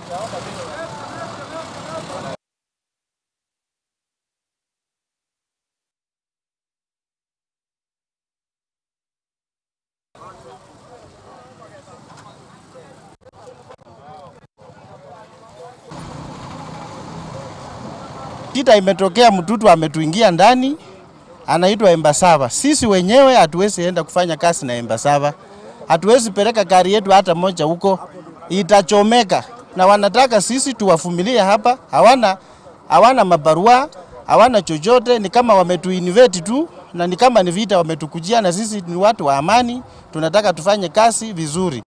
Shida imetokea, mtutu ametuingia ndani, anaitwa Embasava. Sisi wenyewe hatuwezi enda kufanya kazi na Embasava, hatuwezi peleka gari yetu hata moja huko, itachomeka. Na wanataka sisi tuwafumilie hapa, hawana hawana mabarua, hawana chochote, ni kama wametuinvite tu, na ni kama ni vita wametukujia, na sisi ni watu wa amani, tunataka tufanye kazi vizuri.